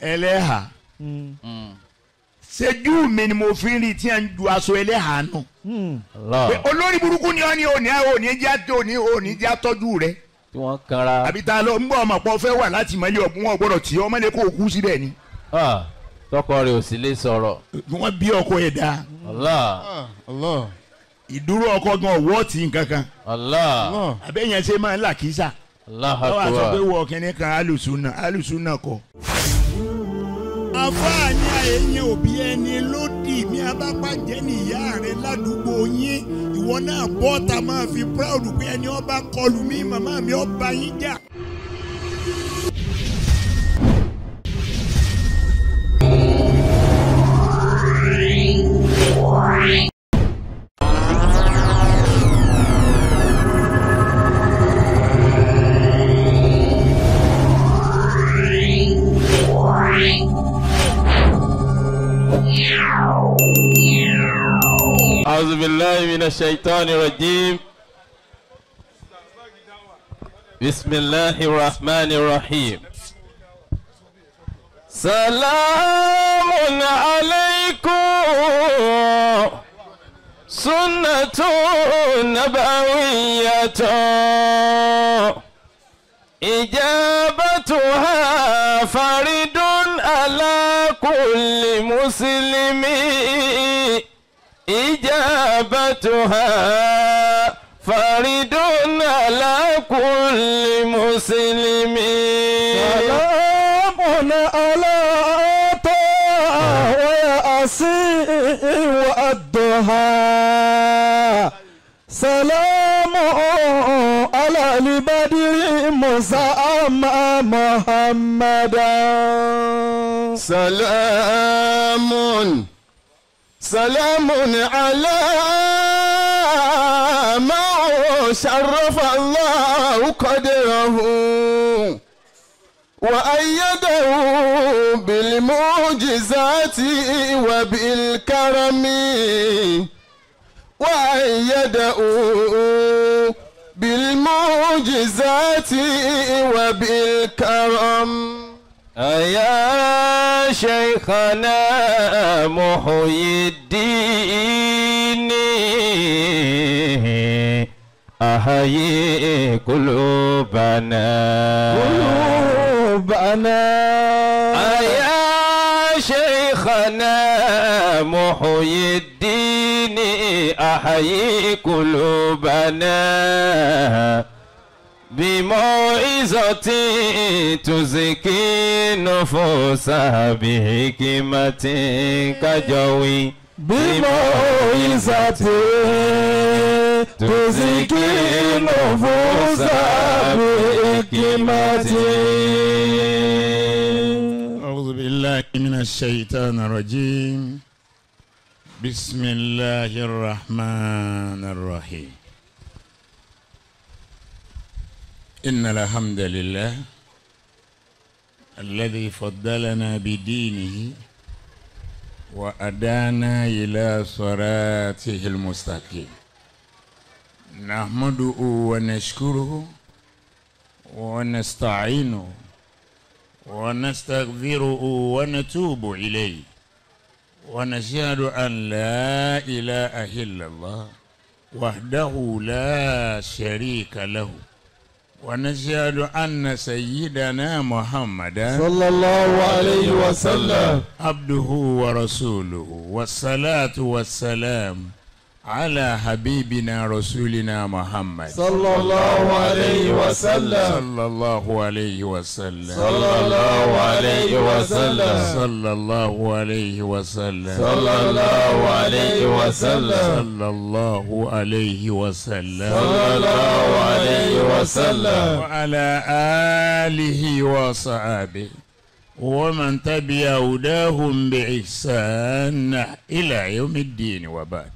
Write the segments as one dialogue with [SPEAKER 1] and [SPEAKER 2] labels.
[SPEAKER 1] ẹlẹ́hà ṣẹ́jú mi ni mo fi ń rí tí a ń ju aṣọ ẹlẹ́hà nù.
[SPEAKER 2] Allah
[SPEAKER 1] pé olórí burúkú ni ọ́ ní òní òní já òní òní já tọ́jú rẹ̀
[SPEAKER 2] tí wọ́n kanra
[SPEAKER 1] àbí tá a lọ ń gbọ́ ọmọ pọ̀ fẹ́ wà láti mọ́lẹ̀ ọ̀gbun wọn gbọ́dọ̀ tí ọmọdé kó o kú síbẹ̀ ni.
[SPEAKER 2] Ah, tọkọ rẹ̀ ò sì lè sọ̀rọ̀
[SPEAKER 1] wọ́n bí ọkọ yẹn dáa
[SPEAKER 2] Allah
[SPEAKER 3] Allah
[SPEAKER 1] ìdúró ọkọ gan ọwọ́ tí nǹkan kan
[SPEAKER 2] Allah
[SPEAKER 3] Allah
[SPEAKER 1] àbẹ́yẹn ṣe máa ń là kísà
[SPEAKER 2] Allah
[SPEAKER 1] wọ́n wá sọ pé
[SPEAKER 2] akbar
[SPEAKER 1] wọ kínní kan alùsùnà alùsùnà kọ. àfáàní àyẹ̀yẹ òbí ẹni lódì ní abápàjẹ́ nìyá rẹ ládùúgbò yín ìwọ náà bọ́ ta máa fi proud pé ẹni ọba kọlù mí màmá mi ọba yín jà.
[SPEAKER 2] أعوذ بالله من الشيطان الرجيم بسم الله الرحمن الرحيم سلام عليكم سنة نبوية إجابتها فرد على كل مسلم إجابتها فرد على كل مسلم
[SPEAKER 4] سلام على طه وياسين والضحى سلام على البدر مسامى محمدا
[SPEAKER 3] سلام سلام على ما شرف الله قدره وأيده بالمعجزات وبالكرم وأيده بالمعجزات وبالكرم
[SPEAKER 2] يا شيخنا محيي الدين أحيي قلوبنا
[SPEAKER 4] قلوبنا
[SPEAKER 2] يا شيخنا محيي الدين أحيي قلوبنا بموعظة تزكي نفوس بحكمة كجوي
[SPEAKER 4] بموعظة تزكي نفوس بحكمة
[SPEAKER 1] أعوذ بالله من الشيطان الرجيم بسم الله الرحمن الرحيم إن الحمد لله الذي فضلنا بدينه وأدانا إلى صراطه المستقيم نحمده ونشكره ونستعينه ونستغفره ونتوب إليه ونشهد أن لا إله إلا الله وحده لا شريك له ونشهد أن سيدنا محمدا
[SPEAKER 4] صلى الله عليه وسلم
[SPEAKER 1] عبده ورسوله والصلاة والسلام على حبيبنا رسولنا محمد
[SPEAKER 4] صلى الله عليه وسلم
[SPEAKER 1] صلى الله عليه وسلم
[SPEAKER 4] صلى الله عليه وسلم
[SPEAKER 1] صلى الله عليه وسلم
[SPEAKER 4] صلى الله عليه وسلم
[SPEAKER 1] صلى الله عليه وسلم
[SPEAKER 4] صلى الله عليه وسلم
[SPEAKER 1] وعلى آله وصحابه ومن تبع هداهم بإحسان إلى يوم الدين وبعد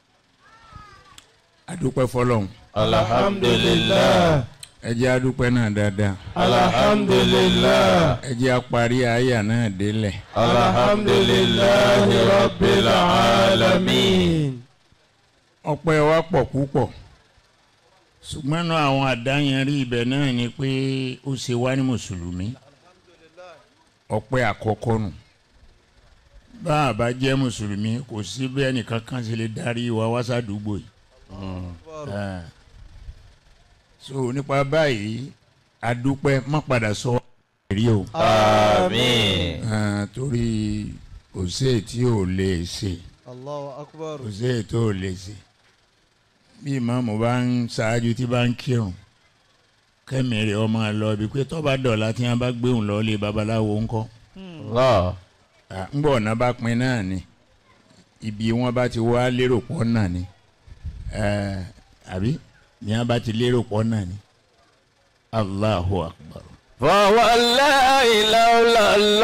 [SPEAKER 1] adúpẹ́ fọlọ́hún
[SPEAKER 4] alhamdulillah
[SPEAKER 1] ẹ jẹ́ adúpẹ́ náà dáadáa
[SPEAKER 4] alhamdulillah
[SPEAKER 1] ẹ jẹ́ apárí àyà náà délẹ̀
[SPEAKER 4] alhamdulillah rabbil alamin.
[SPEAKER 1] ọpẹ́ wa pọ̀ púpọ̀ ṣùgbọ́n náà àwọn àdáyanrí ibẹ̀ náà ni pé ó ṣe wá ní mùsùlùmí ọpẹ́ àkọ́kọ́ nù bá a bá jẹ́ mùsùlùmí kò sí bẹ́ẹ̀ nìkan kan ṣe lè darí wa wá sádùúgbò yìí Ah. so nípa báyìí adúpẹ́ má padà sọ rí o
[SPEAKER 2] Àmín.
[SPEAKER 1] Ah, torí kò sí èyí tí ò lè ṣe
[SPEAKER 4] Allahu akbar.
[SPEAKER 1] kò sí èyí tó lè ṣe bí ìmáàmù bá ń ṣáájú tí bá ń kírun kẹ́mi rẹ̀ ọmọ lọ ibi pé tọ́ba dọ̀la tí wọ́n bá gbé òun lọ lé babaláwo ńkọ́
[SPEAKER 2] Allah.
[SPEAKER 1] Ah, ńgbọ́ ọ̀nà bá pin náà ni ibi wọn bá ti wá lérò pọ̀ náà ni Eh, àbí ni wọn bá ti lérò pọ̀ náà ni Allahu akbar.
[SPEAKER 2] فوالله لولا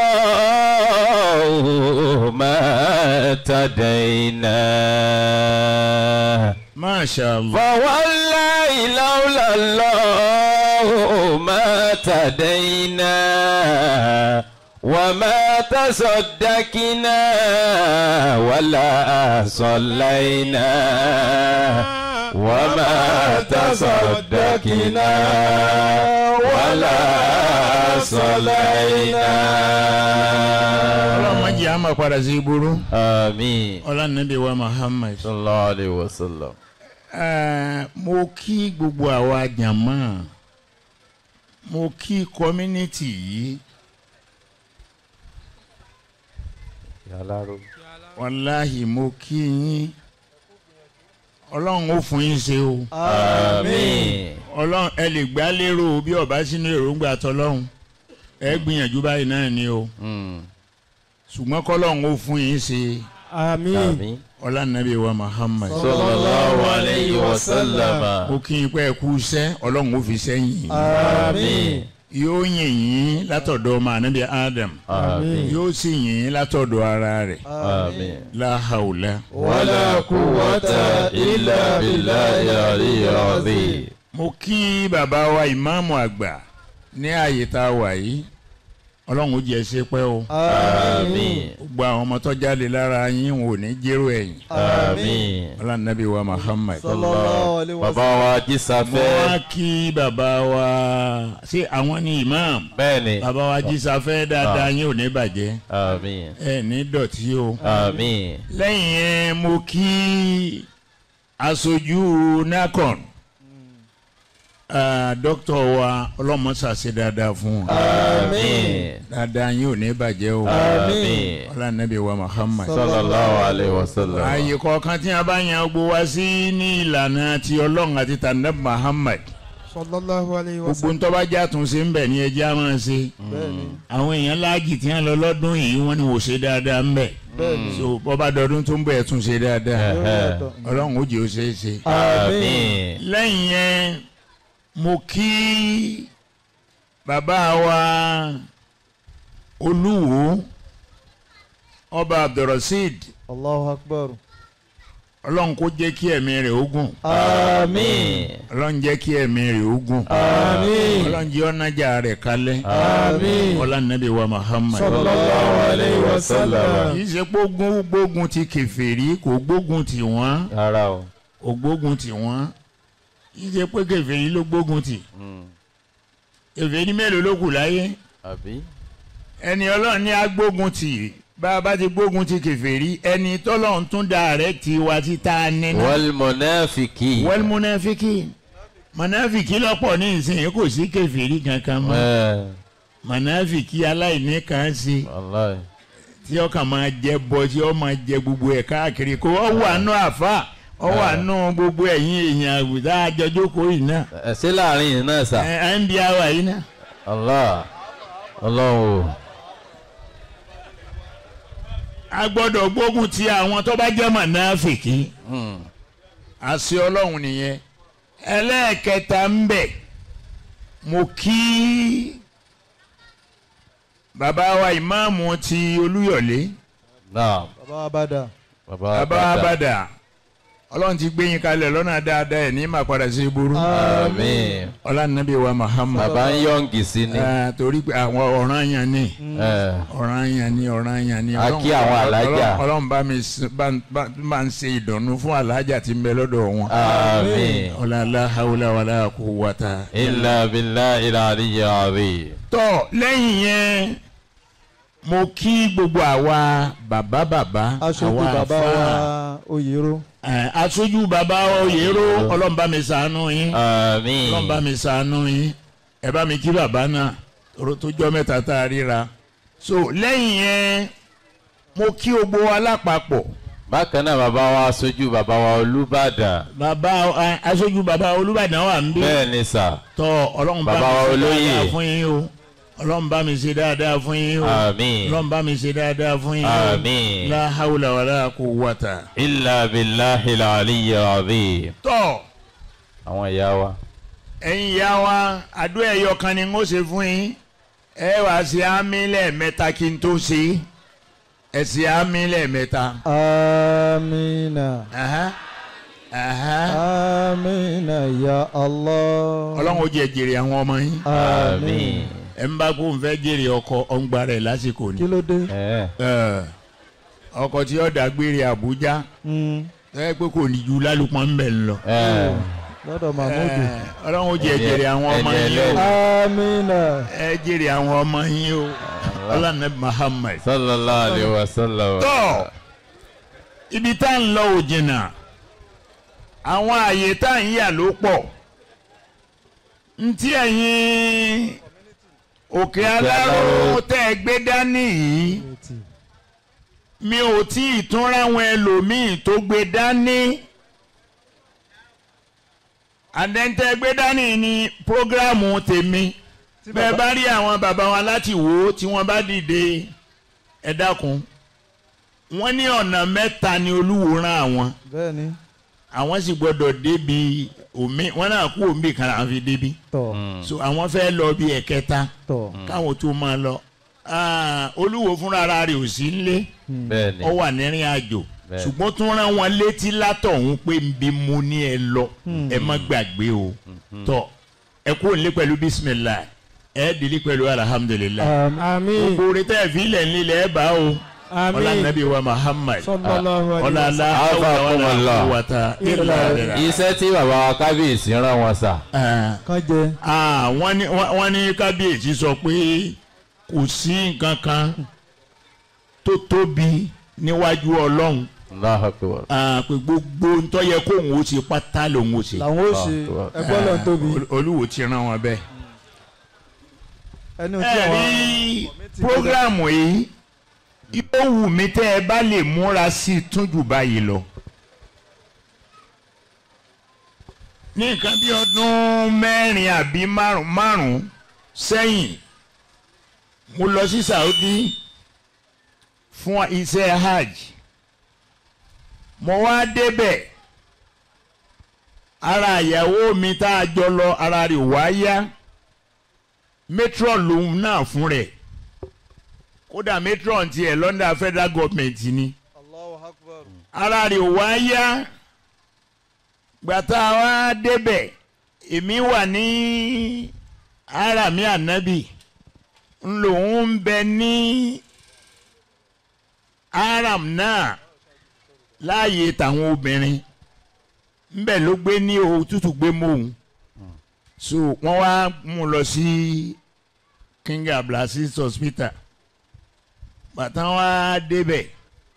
[SPEAKER 2] الله ما اهتدينا
[SPEAKER 1] Masha Allah.
[SPEAKER 2] فوالله لولا الله ما اهتدينا وما تصدقنا ولا صلينا وما تصدقنا ولا
[SPEAKER 1] ọlọ́run má
[SPEAKER 2] صلينا
[SPEAKER 1] jẹ́ àmọ́ padà sí burú
[SPEAKER 2] آمين
[SPEAKER 1] ọlọ́nàbí wa Muhammad.
[SPEAKER 2] صلى الله عليه وسلم
[SPEAKER 1] Eh, mo kí gbogbo àwa jàmọ́ mo kí community yìí wàláhì mo kí yín ọlọ́run ó fún yín ṣe o
[SPEAKER 2] آمين
[SPEAKER 1] ọlọ́run ẹ lè gbá lérò bí ọba sínú èròǹgbà tọlọ́run ẹ gbìyànjú báyìí náà ni o
[SPEAKER 2] Mm.
[SPEAKER 1] ṣùgbọ́n kọ́lọ́run ó fún yín ṣe
[SPEAKER 4] Àmín.
[SPEAKER 2] آمين
[SPEAKER 1] ọlọ́nàbí wa Muhammad
[SPEAKER 2] صلى الله عليه وسلم
[SPEAKER 1] mo kí yín pé ẹ kú iṣẹ́ ọlọ́run ó fi sẹ́yìn
[SPEAKER 4] Àmín.
[SPEAKER 1] yóò yìn yín látọ̀dọ̀ ọmọ ànábì Adam
[SPEAKER 2] آمين
[SPEAKER 1] yóò sì yìn yín látọ̀dọ̀ ara rẹ̀
[SPEAKER 2] آمين
[SPEAKER 1] la hawla.
[SPEAKER 4] ولا قوة إلا بالله العلي العظيم.
[SPEAKER 1] mo kí bàbá wa ìmáàmù àgbà ní ààyè tá a wà yìí ọlọ́run ó jẹ́ ṣe pẹ́ o
[SPEAKER 2] آمين
[SPEAKER 1] gbogbo àwọn ọmọ tó jáde lára yín wọn ò ní jẹ́rò ẹ̀yìn
[SPEAKER 2] آمين
[SPEAKER 1] ọlọ́nàbí wa Muhammad.
[SPEAKER 4] Sallallahu alaihi
[SPEAKER 2] bàbá
[SPEAKER 4] wasallam.
[SPEAKER 2] wa
[SPEAKER 1] mo
[SPEAKER 2] jísafẹ́
[SPEAKER 1] wá kí bàbá wa ṣé àwọn ní imam
[SPEAKER 2] bẹ́ẹ̀ni
[SPEAKER 1] bàbá wa jísafẹ́ dáadáa yín ò ní bàjẹ́
[SPEAKER 2] àmín
[SPEAKER 1] ẹ ní dọ̀tí o.
[SPEAKER 2] àmín
[SPEAKER 1] lẹ́yìn yẹn mo kí aṣojú nacon dókítà wa ọlọ́mọṣà ṣe dáadáa fún wọn
[SPEAKER 2] àmín
[SPEAKER 1] dáadáa yín ò ní bàjẹ́ o
[SPEAKER 2] àmín
[SPEAKER 1] ọlọ́nàbí wa Muhammad.
[SPEAKER 2] sallallahu alayhi wa sallam
[SPEAKER 1] ààyè kọ̀ọ̀kan tí a bá yan gbogbo wa sí ní ìlànà ti ọlọ́run àti tànàbí Muhammad
[SPEAKER 4] Sallallahu alaihi
[SPEAKER 1] gbogbo
[SPEAKER 4] wasallam.
[SPEAKER 1] ń tọ́ba jẹ́ àtúnṣe ń bẹ̀ ní ẹjẹ́ á máa ṣe
[SPEAKER 4] Bẹ́ẹ̀ni.
[SPEAKER 1] àwọn èèyàn láàjì tí wọ́n lọ lọ́dún yìí wọ́n ní wò ṣe dáadáa ń bẹ̀
[SPEAKER 4] Bẹ́ẹ̀ni.
[SPEAKER 1] so bọ́ba dọdún tó ń bẹ̀ tún ṣe dáadáa
[SPEAKER 2] Ẹ̀hẹ́.
[SPEAKER 1] ọlọ́run ó jẹ́ ó ṣe é ṣe.
[SPEAKER 2] àmín
[SPEAKER 1] lẹ́yìn yẹn mo kí bàbá wa olúwo ọba abdulrasheed
[SPEAKER 4] Allahu akbar.
[SPEAKER 1] ọlọ́run kó jẹ́ kí ẹ̀mí rẹ̀ ogun
[SPEAKER 2] àmín
[SPEAKER 1] ọlọ́run jẹ́ kí ẹ̀mí rẹ̀ ogun
[SPEAKER 4] Àmín.
[SPEAKER 1] ọlọ́run jẹ́ ọ̀nàjà rẹ̀ kalẹ̀
[SPEAKER 4] Àmín.
[SPEAKER 1] ọlọ́nàbí wa muhammad
[SPEAKER 4] Sallallahu alaihi wasallam.
[SPEAKER 1] kì í ṣe pé ogun gbógun ti kèfèrí kò gbógun ti wọ́n
[SPEAKER 2] rárá o
[SPEAKER 1] kò gbógun ti wọ́n kì í ṣe pé kèfèrí ló gbógun ti kèfèrí mélòó ló kù láyé
[SPEAKER 2] àbí
[SPEAKER 1] ẹni ọlọ́run ní agbógun tì bá a bá ti gbógun ti kèfèrí ẹni tọ́lọ́run tún dàrẹ́kìtì wa ti tá a nínú.
[SPEAKER 2] wal munafiqin
[SPEAKER 1] wal munafiki munafiki lọ́pọ̀ ní ìsìn kò sí kèfèrí kankan mọ́
[SPEAKER 2] ẹ̀
[SPEAKER 1] munafiki aláìní kan sí
[SPEAKER 2] wàláì
[SPEAKER 1] tí ọkàn máa jẹ bọ tí ó máa jẹ gbogbo ẹ̀ káàkiri kó ọ wà nù àfa ọ wà nù gbogbo ẹ̀yìn èèyàn àgùdá àjọjókòó yìí náà
[SPEAKER 2] ẹ̀ sí láàrin yìí náà sà
[SPEAKER 1] ẹ̀ ẹ̀ ń bí àwa yìí náà.
[SPEAKER 2] Allah ọlọ́run o
[SPEAKER 1] a gbọ́dọ̀ gbógun ti àwọn tó bá jẹ́ munafiki.
[SPEAKER 2] Hmm.
[SPEAKER 1] àṣẹ ọlọ́run nìyẹn ẹlẹ́ẹ̀kẹta ń bẹ̀ mo kí bàbá wa ìmáàmù ti olúyọ̀lé
[SPEAKER 2] naam
[SPEAKER 4] Baba Abada.
[SPEAKER 2] bàbá
[SPEAKER 1] bàbá abàdà ọlọ́run ti gbé yín kalẹ̀ lọ́nà dáadáa ẹ̀ ní máa padà sí burú
[SPEAKER 2] àmín
[SPEAKER 1] ọlánàbí wa Muhammad
[SPEAKER 2] bàbá ń yọ̀ǹgì sí ni
[SPEAKER 1] Ah, torí pé àwọn ọ̀ràn yẹn ni
[SPEAKER 2] ẹ̀
[SPEAKER 1] ọ̀ràn yẹn ni ọ̀ràn yẹn ni
[SPEAKER 2] A kí àwọn alájà.
[SPEAKER 1] Ọlọ́run- ọlọ́run bá mi s- bá bá- bá ń ṣe ìdùnnú fún alájà tí ń bẹ lọ́dọ̀ wọn
[SPEAKER 2] àmín
[SPEAKER 1] ọ̀làlá haúlá wàlá quwwata.
[SPEAKER 2] illa billahi al-aliyyil azim
[SPEAKER 1] tọ́ lẹ́yìn yẹn mo kí gbogbo àwa bàbá bàbá
[SPEAKER 4] aṣojú
[SPEAKER 1] àwa
[SPEAKER 4] bàbá
[SPEAKER 1] àfáà.
[SPEAKER 4] wa oyèrò
[SPEAKER 1] Ẹ, aṣojú bàbá oyèrò ọlọ́mùbá mi ṣàánú yín
[SPEAKER 2] àmín
[SPEAKER 1] ọlọ́mùbá mi ṣàánú yín ẹ bá mi kí bàbá náà ọ̀rọ̀ tó jọ mẹ́ta tá a ríra so lẹ́yìn yẹn mo kí gbogbo wa lápapọ̀
[SPEAKER 2] bákan náà bàbá wa aṣojú bàbá wa olùbàdàn
[SPEAKER 1] bàbá ẹ, aṣojú bàbá olúbàdàn wà ń bí
[SPEAKER 2] bẹ́ẹ̀ ni sà
[SPEAKER 1] tọ́ ọlọ́run bá
[SPEAKER 2] Bàbá wa
[SPEAKER 1] mi ṣe
[SPEAKER 2] olóyè.
[SPEAKER 1] dáadáa fún yín o ọlọ́run bá mi ṣe dáadáa fún yín o
[SPEAKER 2] àmín
[SPEAKER 1] ọlọ́run bá mi ṣe dáadáa fún yín o
[SPEAKER 2] àmín
[SPEAKER 1] la hawla wala quwwata.
[SPEAKER 2] illa billahi al-aliyyil azim
[SPEAKER 1] tọ́
[SPEAKER 2] àwọn ìyá wa
[SPEAKER 1] ẹ̀yin ìyá wa àdó ẹ̀yọ kan ni n ó ṣe fún yín ẹ wàá ṣe àmì lẹ́ẹ̀mẹ́ta kí n tó ṣe ẹ ṣe àmì lẹ́ẹ̀mẹ́ta.
[SPEAKER 4] amina
[SPEAKER 1] Aha, aha.
[SPEAKER 4] amina ya allah
[SPEAKER 1] ọlọ́run ó jẹ́ jèrè àwọn ọmọ yín
[SPEAKER 2] àmín
[SPEAKER 1] ẹ̀ ń bá kó n fẹ́ jèrè ọkọ ọ̀ngbà rẹ̀ lásìkò ni.
[SPEAKER 4] kí ló dé
[SPEAKER 2] ẹ̀
[SPEAKER 1] Ẹ, ọkọ tí ó dàgbére Àbújá
[SPEAKER 4] Mm,
[SPEAKER 1] ẹ pé kò ní ju lálùpọ̀ ń bẹ̀ ń lọ.
[SPEAKER 2] ẹ̀
[SPEAKER 4] lọ́dọ̀ mahmudu
[SPEAKER 1] Ẹ, ọlọ́run ó jẹ́ jèrè àwọn ọmọ
[SPEAKER 2] ẹni
[SPEAKER 1] yín o
[SPEAKER 2] ẹlẹ́ni.
[SPEAKER 4] amina
[SPEAKER 1] ẹ jèrè àwọn ọmọ yín o ọlọ́run Muhammad.
[SPEAKER 2] sallallahu alayhi wa sallam
[SPEAKER 1] tọ́ ibi tá à ń lọ ò jìnnà àwọn àyè tá à ń yà ló pọ̀ ntí ẹ̀yin òkè aláró
[SPEAKER 2] Aláró.
[SPEAKER 1] tẹ́ ẹ gbé dání yìí mi ò tí ì tún ráwọn ẹlòmíì tó gbé dání àdẹ́ntẹ́ gbé dání ní prógrámù tèmi bẹ́ẹ̀ bá rí àwọn bàbá wa láti wò ó tí wọ́n bá dìde ẹ dákun wọ́n ní ọ̀nà mẹ́ta ni olúwo rán àwọn
[SPEAKER 4] bẹ́ẹ̀ ni
[SPEAKER 1] àwọn sì gbọ́dọ̀ débi omi wọ́n náà kú omi kan àwọn fi débi
[SPEAKER 4] tọ̀
[SPEAKER 1] so àwọn fẹ́ lọ bí ẹ̀kẹta
[SPEAKER 4] tọ̀
[SPEAKER 1] káwọn tó máa lọ Ah, olúwo fúnra ara rẹ̀ ò sí nílé
[SPEAKER 2] bẹ́ẹ̀ ni
[SPEAKER 1] ó wà nírìn àjò
[SPEAKER 2] Bẹ́ẹ̀.
[SPEAKER 1] ṣùgbọ́n tún rán wọn létí látọ̀hún pé nbí mo ní ẹ lọ ẹ má gbàgbé o tọ ẹ kú òǹlé pẹ̀lú bísímìlá ẹ dìlí pẹ̀lú alihamudulilayi
[SPEAKER 4] àmín
[SPEAKER 1] gbogbo orí tẹ́ ẹ fi ilẹ̀ nílẹ̀ ẹ bá o ọlá
[SPEAKER 4] àmín
[SPEAKER 1] nàbí wa Muhammad
[SPEAKER 4] sallallahu alaihi
[SPEAKER 1] ọlá alá
[SPEAKER 2] Afakumullah.
[SPEAKER 1] ọlá wàtá ìlà rẹ̀
[SPEAKER 2] iṣẹ́ tí bàbá wa kábíyèsí rán wọn sà
[SPEAKER 4] kan jẹ
[SPEAKER 1] wọ́n ní wọ́n ní kábíyèsí sọ pé kò sí nǹkan kan tó tóbi níwájú ọlọ́run
[SPEAKER 2] Allahu akbar
[SPEAKER 1] Ah, pé gbogbo ntọ́ yẹ kóun ó ṣe pátá lòun ó ṣe
[SPEAKER 4] làwọn ó ṣe ẹgbọ́n lọ́n tóbi
[SPEAKER 1] Ol- olúwo ti rán wọn bẹ́ẹ̀.
[SPEAKER 4] ẹni tí
[SPEAKER 1] ẹ
[SPEAKER 4] àwọn
[SPEAKER 1] rí programu yìí yóò wù mí tẹ́ ẹ bá lè múra sí i tún jù báyìí lọ. ní nǹkan bí ọdún mẹ́rin àbí márùn- márùn-ún sẹ́yìn mo lọ sí Saudi fún iṣẹ́ hajj mo wá débẹ̀ ara ìyàwó mi tá a jọ lọ ara rẹ̀ wá yá matron lòun náà fún rẹ̀ kódà matron tiẹ̀ lọ́ndà federal government ni ara rẹ̀ wá yá gbàtà wá débẹ̀ èmi wà ní ara mi ànábì ńlòun ń bẹ ní aram náà láàyè tàwọn obìnrin ńbẹ ló gbé ní òtútù gbé mọ́hún so wọ́n wá mú un lọ sí King Abdulaziz hospital bàtà wá débẹ̀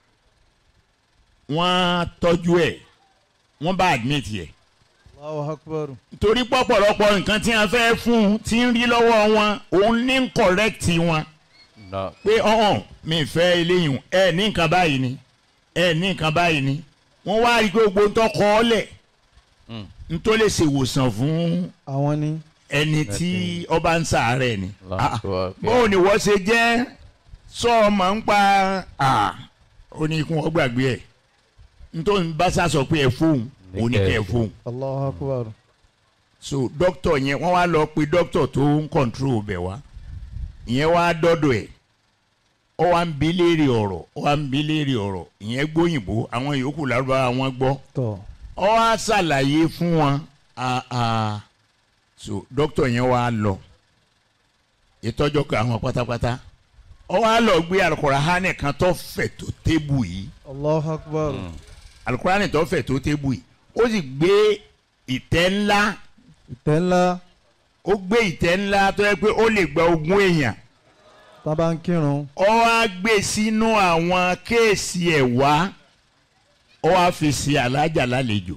[SPEAKER 1] wọ́n tọ́jú ẹ̀ wọ́n bá admit yẹ
[SPEAKER 4] Allahu Akbar
[SPEAKER 1] torí pọ̀pọ̀lọpọ̀ nǹkan tí wọ́n fẹ́ fún un tí ń rí lọ́wọ́ wọn òun ní ń correct wọn
[SPEAKER 2] No.
[SPEAKER 1] pé ọ̀hún mi fẹ́ eléyìí ẹ ní nǹkan báyìí ni ẹ ní nǹkan báyìí ni wọ́n wá rí i pé gbogbo ń tọ́ kọ́ ọ lẹ̀
[SPEAKER 2] Mm.
[SPEAKER 1] ń tó lè ṣèwòsàn fún
[SPEAKER 4] àwọn ni
[SPEAKER 1] ẹni tí ọba ń sàárẹ̀ ni.
[SPEAKER 2] Allahu
[SPEAKER 1] Ah,
[SPEAKER 2] Akbar.
[SPEAKER 1] bóun ni wọ́n ṣe jẹ́ sọ ọmọ ń pa ah, ó ní kí wọ́n gbàgbé ẹ̀ nítorí bá sá sọ pé ẹ fóun ó ní kẹ́ ẹ fóun
[SPEAKER 4] Allahu Akbar
[SPEAKER 1] so dókítà yẹn wọ́n wá lọ pe dókítà tó ń kọ̀ǹtró bẹ̀ wá ìyẹn wá dọ́dọ̀ ẹ̀ ó wá ń bi léèrè ọ̀rọ̀ ó wá ń bi léèrè ọ̀rọ̀ ìyẹn gbóyìnbó àwọn yòókù lárúbáwá wọn gbọ́
[SPEAKER 4] tọ̀
[SPEAKER 1] ó wá ṣàlàyé fún wọn ah, ah. so dókítà yẹn wá lọ ìtọ́jọ́ kan àwọn pátápátá ó wá lọ gbé alukurahani kan tó fẹ̀ tó tébù yìí
[SPEAKER 4] Allahu Akbar
[SPEAKER 1] alukurahani tó fẹ̀ tó tébù yìí ó sì gbé ìtẹ́ ńlá
[SPEAKER 4] ìtẹ́ ńlá
[SPEAKER 1] ó gbé ìtẹ́ ńlá tó yẹ pé ó lè gba ogún èèyàn
[SPEAKER 4] tán bá ń kírun.
[SPEAKER 1] ó wá gbé sínú àwọn kéèsì ẹ̀ wá ó wá fi sí alájà lálejò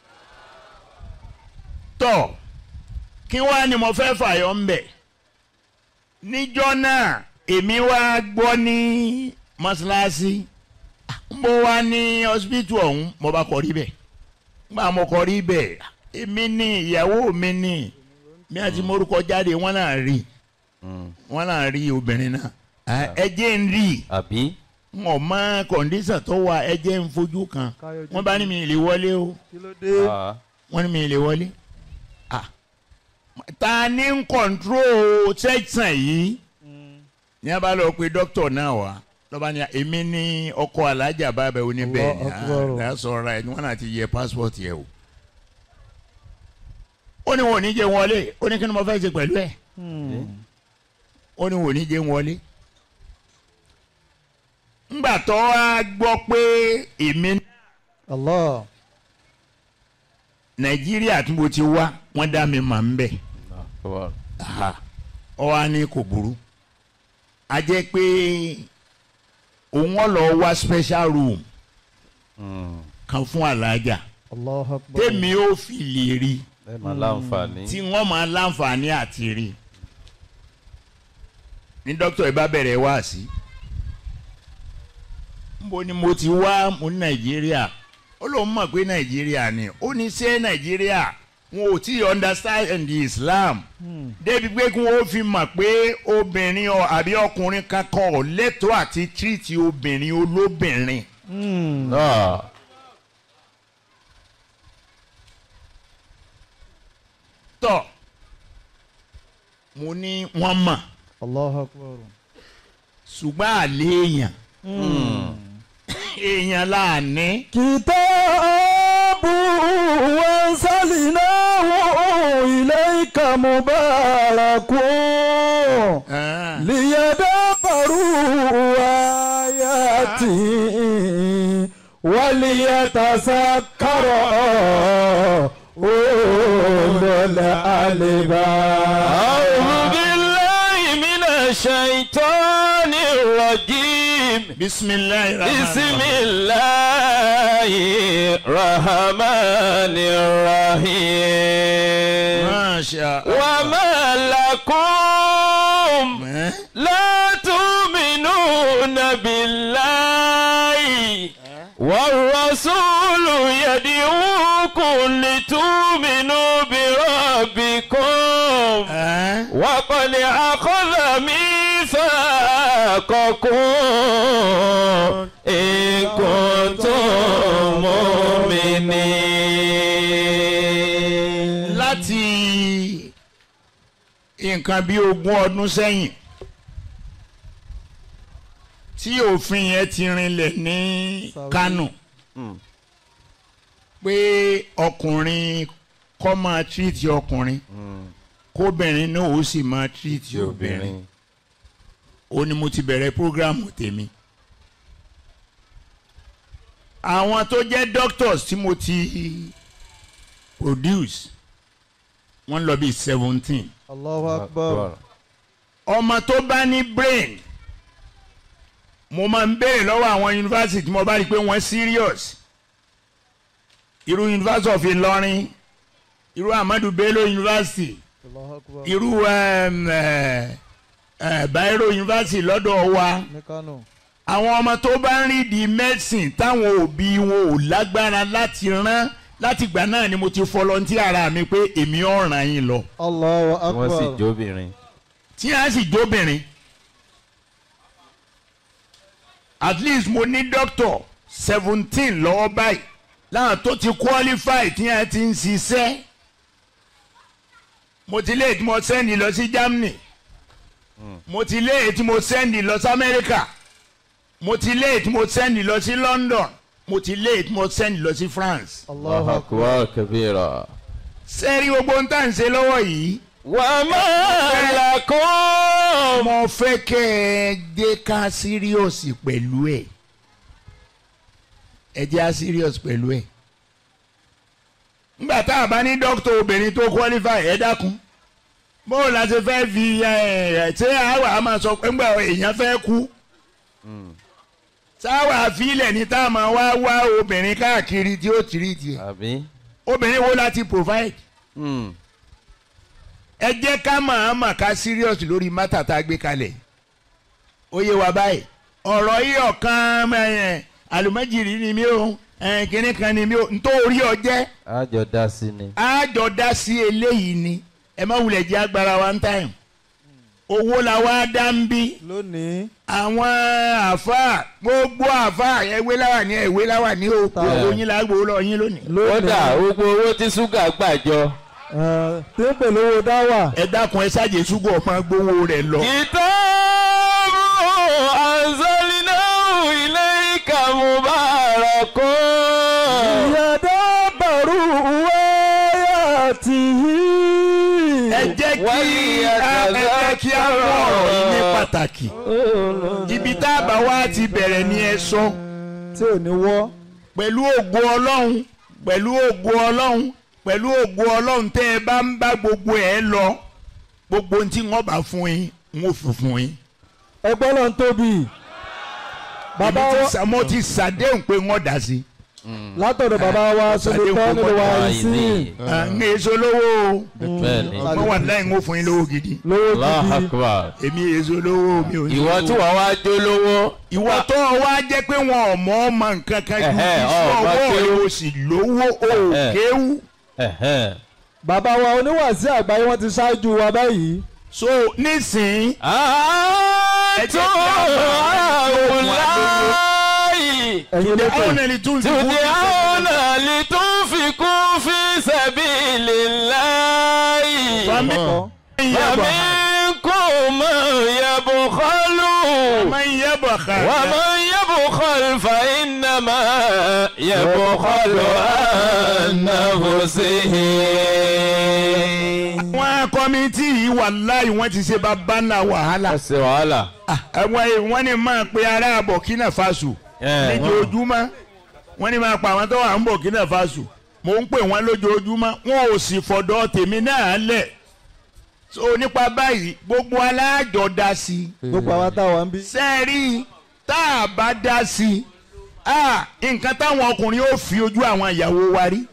[SPEAKER 1] tọ́ kí wá ni mo fẹ́ fàyọ ń bẹ̀ níjọ́ náà èmi wá gbọ́ ní mọ́ṣáláṣí mo wá ní hospital ọ̀hún mo bá kọrí bẹ̀ nígbà mo kọrí bẹ̀ èmi ní ìyàwó mi ní mi àti morúkọ jáde wọ́n náà rí wọ́n náà rí obìnrin náà Ah, ẹ jẹ́ ń rí i
[SPEAKER 2] àbí
[SPEAKER 1] wọn mọ kọ̀ǹdíṣàn tó wà ẹ jẹ́ ń fojú kan
[SPEAKER 4] Káyọ̀dé.
[SPEAKER 1] wọ́n bá ní mi lè wọlé o
[SPEAKER 4] kí ló dé.
[SPEAKER 2] Ah,
[SPEAKER 1] wọ́n ní mi lè wọlé Ah. ta ni ń kọ̀ǹtró sẹ́ksàn yìí ní a bá lọ pe dókítà náà wá lọ́ba ni èmi ní ọkọ alájà bàbá oníbẹ̀
[SPEAKER 4] Allah Akbar.
[SPEAKER 1] that's all right wọ́n náà ti yẹ passport yẹ o ó ní wọn ò ní jẹ́ wọlé ó ní kí ni mo fẹ́ ṣe pẹ̀lú ẹ̀
[SPEAKER 4] Hmm.
[SPEAKER 1] ó ní wọn ò ní jẹ́ wọlé ńgbà tó wá gbọ́ pé èmi
[SPEAKER 4] Allah.
[SPEAKER 1] nàìjíríà tí mo ti wá wọ́n dá mi mà ń bẹ̀
[SPEAKER 2] Akbar.
[SPEAKER 1] ọ wá ní kò burú a jẹ́ pé òun ọ̀ lọ wá special room
[SPEAKER 2] Mm.
[SPEAKER 1] kan fún alájà
[SPEAKER 4] Allah akbar.
[SPEAKER 1] tèmi ó fi lè rí
[SPEAKER 2] ẹ máa láǹfààní.
[SPEAKER 1] tí wọ́n máa láǹfààní àti rí ní dókítà ẹ bá bẹ̀rẹ̀ wá sí níbo ni mo ti wá mo ní nàìjíríà ó lóun mọ̀ pé nàìjíríà ni ó ní ṣé nàìjíríà wọn ò tí ì understand the islam
[SPEAKER 4] Hmm.
[SPEAKER 1] débi pé kí wọ́n fi mọ̀ pé obìnrin ọ àbí ọkùnrin kankan ò lẹ́tọ̀ọ́ àti tírìtì obìnrin olóbìnrin
[SPEAKER 4] Hmm.
[SPEAKER 2] Ah,
[SPEAKER 1] tọ̀ mo ní wọ́n mọ̀
[SPEAKER 4] Allah akbar.
[SPEAKER 1] ṣùgbọ́n àlẹ́ èèyàn èèyàn láàánú
[SPEAKER 4] kìtàbù wansalinahu ilayka mubarakun liyadabbaru ayati waliyatasakkara ulul albab.
[SPEAKER 3] أعوذ بالله من الشيطان الرجيم
[SPEAKER 1] bisimilayi
[SPEAKER 3] بسم الله الرحمن الرحيم
[SPEAKER 1] masha
[SPEAKER 3] وما لكم لا تؤمنون بالله والرسول يدعوكم لتؤمنوا بربكم وقد أخذ ميثاقكم إن كنتم مؤمنين
[SPEAKER 1] láti nǹkan bí ogún ọdún sẹ́yìn tí òfin yẹn ti rinlẹ̀ ní
[SPEAKER 4] Saudi.
[SPEAKER 1] Kánò pé ọkùnrin kọ́ máa tírìtì ọkùnrin kóbìnrin náà ó sì máa tírìtì
[SPEAKER 2] ti
[SPEAKER 1] obìnrin
[SPEAKER 2] obìnrin.
[SPEAKER 1] ó ní mo ti bẹ̀rẹ̀ prógrámù tèmi. àwọn tó jẹ́ doctors tí mo ti produce wọ́n lọ bí seventeen.
[SPEAKER 4] Allahu akbar.
[SPEAKER 1] ọmọ tó bá ní brain mo máa ń béèrè lọ́wọ́ àwọn yunifásitì tí mo bá rí i pé wọ́n serious irú University of Ìlọrin irú Ahmadu Bello University
[SPEAKER 4] Allahu akbar.
[SPEAKER 1] irú um, eh, eh, Bayero University lọ́dọ̀ wa
[SPEAKER 4] ní Kánò.
[SPEAKER 1] àwọn ọmọ tó bá ń rí di medicine táwọn òbí wọn ò lágbára láti rán láti gbà náà ni mo ti fọlọ́ntì ara mi pé èmi ò ràn yín lọ
[SPEAKER 4] Allahu
[SPEAKER 2] tí wọ́n sì
[SPEAKER 4] akbar.
[SPEAKER 2] jóbìnrin.
[SPEAKER 1] tí a sì jóbìnrin at least mo ní doctor seventeen lọ́wọ́ báyìí láwọn tó ti qualify tí a ti ń ṣiṣẹ́ mo ti lé tí mo sẹ́ndì lọ sí Germany mo ti lé tí mo sẹ́ndì lọ sí America mo ti lé tí mo sẹ́ndì lọ sí London mo ti lé tí mo sẹ́ndì lọ sí France
[SPEAKER 4] Allahu akbar.
[SPEAKER 2] akbar kabira.
[SPEAKER 1] sẹ́rí gbogbo ń tà ń ṣe lọ́wọ́ yìí
[SPEAKER 3] وما لكم
[SPEAKER 1] mo fẹ́ kẹ́ ẹ dé ká serious pẹ̀lú ẹ̀ ẹ jẹ́ á serious pẹ̀lú ẹ̀ nígbà tá a bá ní dókítà obìnrin tó qualify ẹ dákun bó la ṣe fẹ́ fi ẹ ṣé àwa a máa sọ pé ńgbà èèyàn fẹ́ kú sáwà àfilẹ̀ ní tá a máa wá wá obìnrin káàkiri tí ó tìrì tiẹ̀
[SPEAKER 2] àbí.
[SPEAKER 1] obìnrin wo la ti provide
[SPEAKER 2] Mm.
[SPEAKER 1] ẹ jẹ́ ká máa mà ká serious lórí mátà tá a gbé kalẹ̀ ó yé wa báyìí ọ̀rọ̀ yìí ọ̀kan ẹ̀yẹn àlùmọ́jìrì ni mí o ẹ̀yìn kìnnì kan ni mí o nítorí ọjẹ́
[SPEAKER 2] àjọ dá sí ni.
[SPEAKER 1] àjọ dá sí eléyìí ni ẹ má wulẹ̀ jẹ́ agbára one time owó la wá dá ń bí
[SPEAKER 4] lónìí
[SPEAKER 1] àwọn àfa gbogbo àfa ẹwé láwà ní ẹwé láwà ní o gbogbo yín la gbowó lọ yín lónìí.
[SPEAKER 2] kódà gbogbo owó tí ṣúgà gbàjọ.
[SPEAKER 4] ẹ, tí ń pèlè owó dáwà
[SPEAKER 1] ẹ dákun ẹ ṣáàjì ṣúgọ ọmọ gbowó rẹ lọ.
[SPEAKER 3] kìtàbù anzalnahu ilayka mubarakun.
[SPEAKER 4] ìyàdá bàrú wáyà tì í.
[SPEAKER 1] ẹ jẹ́ kí
[SPEAKER 2] Wáyé
[SPEAKER 1] a- ẹ jẹ́ kí a rọ ọ̀rọ̀ yìí ní pàtàkì. ibi tá a bá wá ti bẹ̀rẹ̀ ni ẹ sọ
[SPEAKER 4] tí ò ní wọ́.
[SPEAKER 1] pẹ̀lú ògo ọlọ́run pẹ̀lú ògo ọlọ́run pẹ̀lú ògo ọlọ́run tẹ́ ẹ bá ń bá gbogbo ẹ lọ gbogbo ohun tí wọ́n bá fún yín n ó fi fún yín.
[SPEAKER 4] ẹgbẹ́ ló ń tóbi. bàbá
[SPEAKER 1] èmi ti
[SPEAKER 4] wa
[SPEAKER 1] sà- mo ti ṣàdéhùn pé wọ́n dà sí.
[SPEAKER 4] látọ̀dọ̀ bàbá wa sọlẹ̀ tọ́ nílùú wa yìí sí.
[SPEAKER 1] n èso lówó o
[SPEAKER 2] bẹ́ẹ̀ni.
[SPEAKER 1] wọ́n wà láì ń ó fún yín lówó gidi.
[SPEAKER 4] lówó
[SPEAKER 2] Allahu
[SPEAKER 4] gidi.
[SPEAKER 2] Akbar.
[SPEAKER 1] èmi èso lówó mi ò ní.
[SPEAKER 2] ìwọ tí wọ́n wá jó lówó.
[SPEAKER 1] ìwọ tó o wá jẹ́ pé wọn ò mọ̀ ọmọ nǹkan kan ju
[SPEAKER 2] Ẹ̀hẹ́,
[SPEAKER 1] iṣẹ́
[SPEAKER 2] ọmọ
[SPEAKER 1] ọwọ́ rẹ
[SPEAKER 2] kéwú.
[SPEAKER 1] o sì lówó o
[SPEAKER 2] Ẹ̀hẹ́.
[SPEAKER 1] kéwú.
[SPEAKER 2] Ẹ̀hẹ́n.
[SPEAKER 4] bàbá wa oníwàásí àgbáyé wọ́n ti ṣáájú wa báyìí.
[SPEAKER 1] so nísìnyí
[SPEAKER 3] àtún àwòláyì.
[SPEAKER 4] ẹ̀yin ló
[SPEAKER 1] àwọn
[SPEAKER 4] pè.
[SPEAKER 1] ẹni tún fi
[SPEAKER 3] tùdí
[SPEAKER 1] kú.
[SPEAKER 3] àwọn àlè tó ń fi kún fi sabilillahi.
[SPEAKER 1] Fami-
[SPEAKER 4] Ọ̀.
[SPEAKER 3] فمنكم من يبخل
[SPEAKER 1] man yabkhal.
[SPEAKER 3] ومن يبخل فإنما يبخل عن نفسه
[SPEAKER 1] àwọn kọ́mítì yìí wàláhì wọ́n ti ṣe bàbá ńlá wàhálà.
[SPEAKER 2] ẹ ṣe wàhálà.
[SPEAKER 1] àwọn wọ́n ní máa pe ará Burkina Faso
[SPEAKER 2] Ẹ̀,
[SPEAKER 1] lójoojúmọ́ wọ́n ní máa pa àwọn tó wà ń Burkina Faso mò ń pè wọ́n lójoojúmọ́ wọn ò sì fọ̀dọ̀ tèmi náà lẹ̀ so nípa báyìí gbogbo alájọ dá sí i
[SPEAKER 4] gbogbo àwa táwa ń bí.
[SPEAKER 1] sẹ́ẹ̀rí tá a bá dá sí i ah, nǹkan táwọn ọkùnrin ó fi ojú àwọn ìyàwó wa rí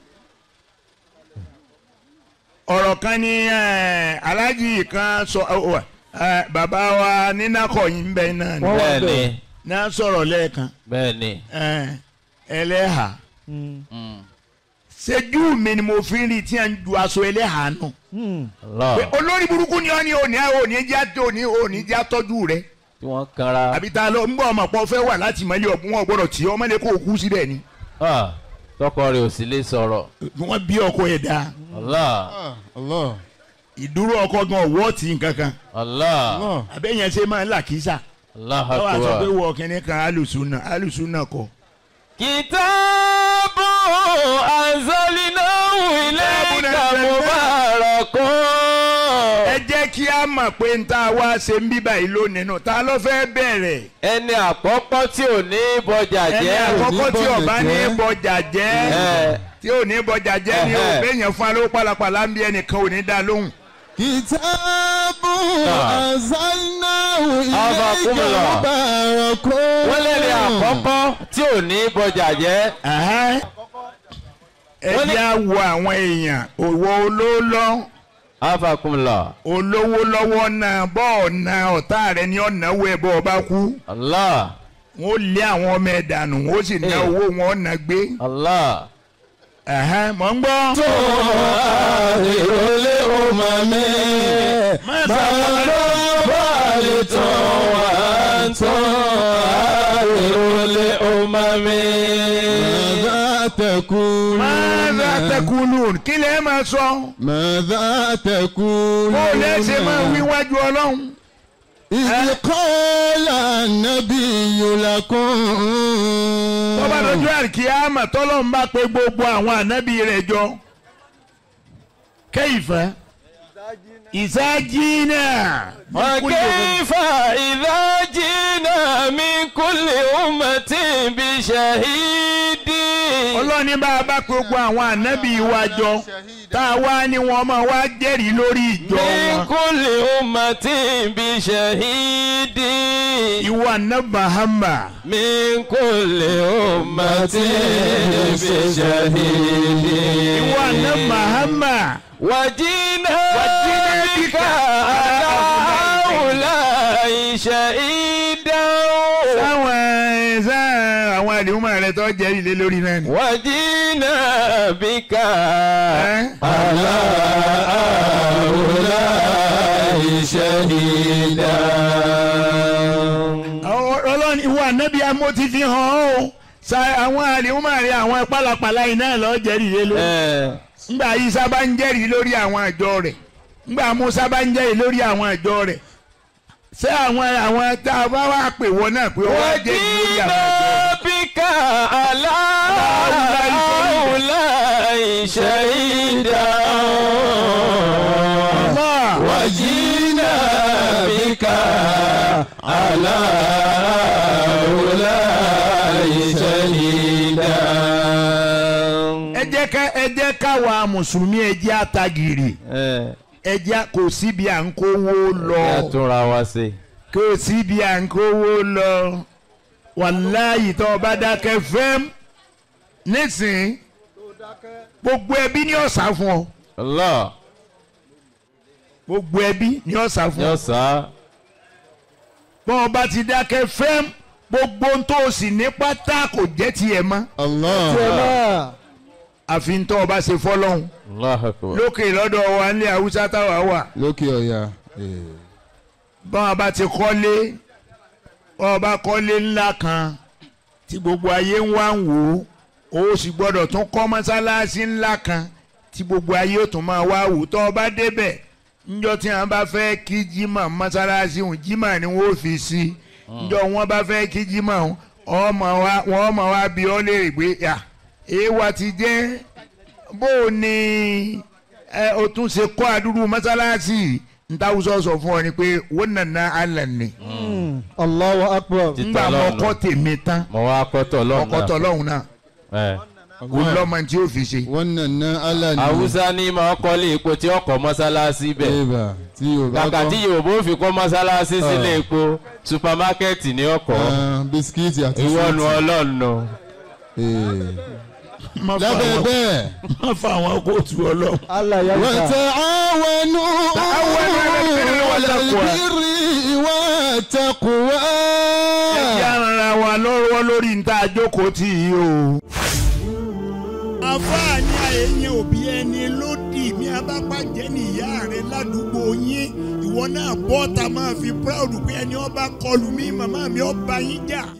[SPEAKER 1] ọ̀rọ̀ kan ní eh, aláàjì kan sọ ọ, eh, bàbá wa nínàkọ̀yìn ń bẹ náà ni
[SPEAKER 4] Wọ́n wà
[SPEAKER 2] bẹ́ẹ̀ni.
[SPEAKER 4] bẹ́ẹ̀.
[SPEAKER 1] náà sọ̀rọ̀ lẹ́ẹ̀kan
[SPEAKER 2] bẹ́ẹ̀ni.
[SPEAKER 1] eh, ẹlẹ́hà
[SPEAKER 4] Mm.
[SPEAKER 2] Mm.
[SPEAKER 1] ṣẹ́jú mi ni mo fi ń rí tí a ń ju aṣọ ẹlẹ́hà nù
[SPEAKER 4] Mm.
[SPEAKER 2] Allah.
[SPEAKER 1] pé olórí burúkú ni ọ́ ní òní òní já òní òní já tọ́jú rẹ̀
[SPEAKER 2] tí wọ́n kanra.
[SPEAKER 1] àbí ta ló ń bọ̀ ọmọ pọ̀ fẹ́ wà láti mọ́lẹ̀ ọ̀gbun wọn gbọ́dọ̀ tí ọmọlẹ́ kó kú síbẹ̀ ni
[SPEAKER 2] Ah, tọkọ rẹ̀ ò sì lè sọ̀rọ̀.
[SPEAKER 1] wọ́n bí ọkọ ẹ̀ dáa
[SPEAKER 2] Allah.
[SPEAKER 4] Allah.
[SPEAKER 1] ìdúró ọkọ gan ọwọ́ tí nǹkan kan
[SPEAKER 2] Allah.
[SPEAKER 1] àbẹ́yẹn ṣe máa ń là kísà
[SPEAKER 2] Allah
[SPEAKER 1] lọ́wọ́ àti pé
[SPEAKER 2] akbar.
[SPEAKER 1] wọ kínní kan alùsùnà alùsùnà kọ.
[SPEAKER 3] كتاب أنزلناه إليك مبارك
[SPEAKER 1] ẹ jẹ́ kí a mọ̀ pé n ta wá ṣe ń bíbà yìí lónìí nù ta ló fẹ́ bẹ̀rẹ̀
[SPEAKER 2] ẹni àkọ́kọ́ tí ò ní bọjà
[SPEAKER 1] ẹni
[SPEAKER 2] jẹ́.
[SPEAKER 1] àkọ́kọ́ tí ọba ní bọjà jẹ́
[SPEAKER 2] Ẹ.
[SPEAKER 1] tí ò ní bọjà jẹ́ ni o
[SPEAKER 2] Ẹhẹ́.
[SPEAKER 1] bẹ́yẹn fún alówó pálapàla ń bí ẹnìkan ò ní dá lóhùn.
[SPEAKER 4] kìtàbù
[SPEAKER 2] Ah.
[SPEAKER 4] anzalnahu
[SPEAKER 2] Abakumullah.
[SPEAKER 4] mubarakun.
[SPEAKER 2] wọ́n lẹ́ni àkọ́kọ́ tí ò ní bọjà jẹ́.
[SPEAKER 1] Ẹhẹ́. ẹ
[SPEAKER 2] Wọ́n ní-
[SPEAKER 1] jẹ́ àwọ àwọn èèyàn òwò olólọ́
[SPEAKER 2] afakumla.
[SPEAKER 1] olówó lọ́wọ́ náà bọ́ọ̀ na ọ̀tá rẹ ní ọ̀nàwó ẹ̀ bọ́ọ̀ bá kú
[SPEAKER 2] Allah.
[SPEAKER 1] wọ́n lé àwọn ọmọ ẹ̀ dànù wọ́n sì ná
[SPEAKER 2] Eh.
[SPEAKER 1] owó wọn ọ̀nà gbé.
[SPEAKER 2] Allah.
[SPEAKER 1] Ẹhẹ́, mọ̀ ń gbọ́.
[SPEAKER 4] ìrọ̀lẹ́ ọmọ mi.
[SPEAKER 1] Má sábà
[SPEAKER 4] bàálì tán wà tán ìrọ̀lẹ́ ọmọ mi. Màdá tẹ̀kùn.
[SPEAKER 1] Máa tẹkulu kí lè máa sọ.
[SPEAKER 4] Màdá tẹ̀kùn.
[SPEAKER 1] Bó lè ṣe máa wíwájú ọlọ́run.
[SPEAKER 4] إذ قال النبي لكم
[SPEAKER 1] Tó bá dojú àríkíámà tọ́lọ́ ń bá pe gbogbo àwọn ànábì rẹ̀ jọ. Kẹ́yìfẹ́. Ìsájínà.
[SPEAKER 3] وكيف إذا جئنا من كل أمة بشهيد
[SPEAKER 1] ọlọ́ni bá a bá pe gbogbo àwọn ànábì wa jọ tá a wá ní wọn máa wá jẹ́rìí lórí ìjọ
[SPEAKER 3] من
[SPEAKER 1] wọn.
[SPEAKER 3] كل أمة بشهيد
[SPEAKER 1] ìwọ ànábì Muhammad
[SPEAKER 3] من كل أمة بشهيد
[SPEAKER 1] ìwọ ànábì Muhammad
[SPEAKER 3] وجينا
[SPEAKER 1] وجينا
[SPEAKER 3] بك
[SPEAKER 1] بك
[SPEAKER 3] على هؤلاء شهيدا
[SPEAKER 1] sáwọn ẹ̀ sá àwọn àdéhùnmọ̀ rẹ tó jẹ́rìí lé lórí náà ni.
[SPEAKER 3] وجينا بك
[SPEAKER 1] ẹ́
[SPEAKER 3] على هؤلاء شهيدا
[SPEAKER 1] àwọn ọlọ́ni ìwọ ànábì amó ti fi hàn ọ́ sa àwọn àdéhùnmọ̀ rẹ àwọn pálapàla yìí náà lọ́ọ́ jẹ́rìí lé lórí. ngbà Ìsá bá ń jẹ́rìí lórí àwọn àjọ rẹ̀ ngbà Mùsá bá ń jẹ́rìí lórí àwọn àjọ rẹ̀ ṣé àwọn àwọn tá a bá wà pè wọ́n náà pé wọ́n á jẹ́rìí lórí àwọn àjọ rẹ̀.
[SPEAKER 3] وجينا بك على هؤلاء شهيدا
[SPEAKER 1] Allah.
[SPEAKER 3] وجينا بك على هؤلاء شهيدا
[SPEAKER 1] ẹ jẹ́ ká ẹ jẹ́ káwa mùsùlùmí ẹ jẹ́ àtàgìrì ẹ jẹ́ kò síbi à ń kówó lọ
[SPEAKER 2] túnra wa ṣe.
[SPEAKER 1] kò síbi à ń kówó lọ wàláyì tó o bá dákẹ́ fẹ́m nísìnyí gbogbo ẹbí ní ọ̀sà fún ọ
[SPEAKER 2] Allah
[SPEAKER 1] gbogbo ẹbí ní ọ̀sà fún ọ.
[SPEAKER 2] yóò sá.
[SPEAKER 1] bọ́n ọba ti dákẹ́ fẹ́m gbogbo ohun tó o sì ní pátá kò jẹ́ tiẹ̀ mọ́
[SPEAKER 5] Allah.
[SPEAKER 4] tiẹ̀ náà
[SPEAKER 1] àfi ń tọ́ ọba ṣe fọ́lọ́hún
[SPEAKER 2] Allah akbar.
[SPEAKER 1] lókè lọ́dọ̀ wa ní haúsá táwa wà
[SPEAKER 5] lókè ọ̀yà.
[SPEAKER 1] bọ́n ọba ti kọ́lé bọ́n ọba kọ́lé ńlá kan tí gbogbo ayé ń wá ń wò ó o sì gbọ́dọ̀ tún kọ́ mọ́sálásí ńlá kan tí gbogbo ayé ó tún máa wá wò tọ́ ọba débẹ̀ njọ́ tí wọ́n bá fẹ́ kí jimá mọ́sálásí òun jimá ni wọ́n fi sí njọ́ wọ́n bá fẹ́ kí jimá òun ọmọ wa wọ́n mọ̀ wá bí ọ́ léèrè pé yà èèwà ti jẹ́ bó o ní ẹ o tún ṣe kọ́ àdúrú mọ́sálásí ntàwùsọ sọ fún ọ ni pé wọ́n nàná alẹ́ ni
[SPEAKER 4] Allahu akbar
[SPEAKER 2] Títà
[SPEAKER 1] ngbà
[SPEAKER 2] lọ́nà.
[SPEAKER 1] mọ́kọ́ tèmi tán
[SPEAKER 2] mo wá kọ́tọ̀ lọ́nà.
[SPEAKER 1] ọkọ̀ tọ́lọ́hún náà
[SPEAKER 2] ẹ
[SPEAKER 1] kò lọ́mọ tí ó fi ṣe.
[SPEAKER 5] wọ́n nàná Allah ni.
[SPEAKER 2] Haúsá ní máa kọ́lé epo tí ọkọ̀ mọ́sálásí bẹ̀.
[SPEAKER 5] Eba tí Yorùbá
[SPEAKER 2] kàkà tí Yorùbá ò fi kọ́ mọ́sálásí sílé epo supamákẹ́ẹ̀tì ní ọkọ̀.
[SPEAKER 5] Ah, bisikíìtì àti
[SPEAKER 2] ìwọ́nu
[SPEAKER 5] súùtì.
[SPEAKER 2] ọlọ́nu.
[SPEAKER 5] Eh.
[SPEAKER 1] má fa
[SPEAKER 5] lábẹ́
[SPEAKER 1] àwọn-
[SPEAKER 5] bẹ́ẹ̀.
[SPEAKER 1] má fa àwọn kóòtù ọlọ́run.
[SPEAKER 4] Allah ya
[SPEAKER 5] wa
[SPEAKER 4] ta
[SPEAKER 5] ta'awanu
[SPEAKER 1] Ta'awanu 'ala al-birri wa
[SPEAKER 5] 'ala
[SPEAKER 1] taqwa.
[SPEAKER 5] al-birri wa taqwa.
[SPEAKER 1] ẹ jẹ́ ara wa lọ́wọ́ lórí níta àjókòó tì í o.
[SPEAKER 6] àfààní àyẹ̀yẹ òbí ẹni lódì ní abápàjẹ́ nìyá rẹ̀ ládùúgbò yín ìwọ náà bọ́ ta máa fi proud pé ẹni ọba kọlù mí màmá mi ọba yín jà.